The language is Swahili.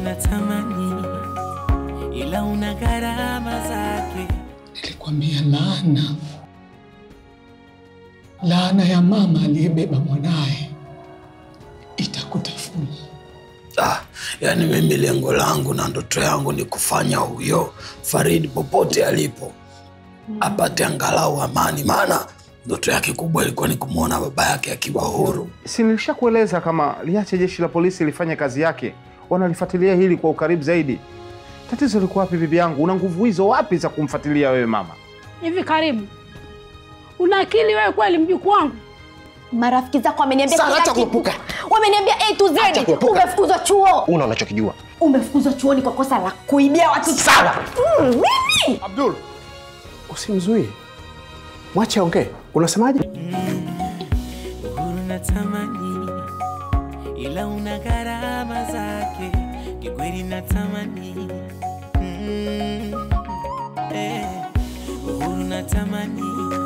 natamani, ila una gharama zake. Nilikwambia laana, laana ya mama aliyebeba mwanaye itakutafuna. Ah, yani mimi lengo langu na ndoto yangu ni kufanya huyo Faridi popote alipo apate angalau amani, maana ndoto yake kubwa ilikuwa ni kumwona baba yake akiwa huru. Si nilishakueleza kama liache jeshi la polisi lifanye kazi yake, wanalifuatilia hili kwa ukaribu zaidi. Tatizo liko wapi bibi yangu? Una nguvu hizo wapi za kumfuatilia wewe mama? Hivi Karimu, una akili wewe kweli, mjukuu wangu? Marafiki zako wameniambia Sara, kila acha kitu. kuepuka. Wameniambia A to Acha Z. kuepuka. Umefukuzwa chuo. Una unachokijua. Umefukuzwa chuoni kwa kosa la kuibia watu. Sara. Mm, mimi? Abdul, Usimzuie, mwache aongee. Unasemaje? Uhuru natamani, ila una gharama zake. Kikweli natamani, mm, eh, uhuru natamani,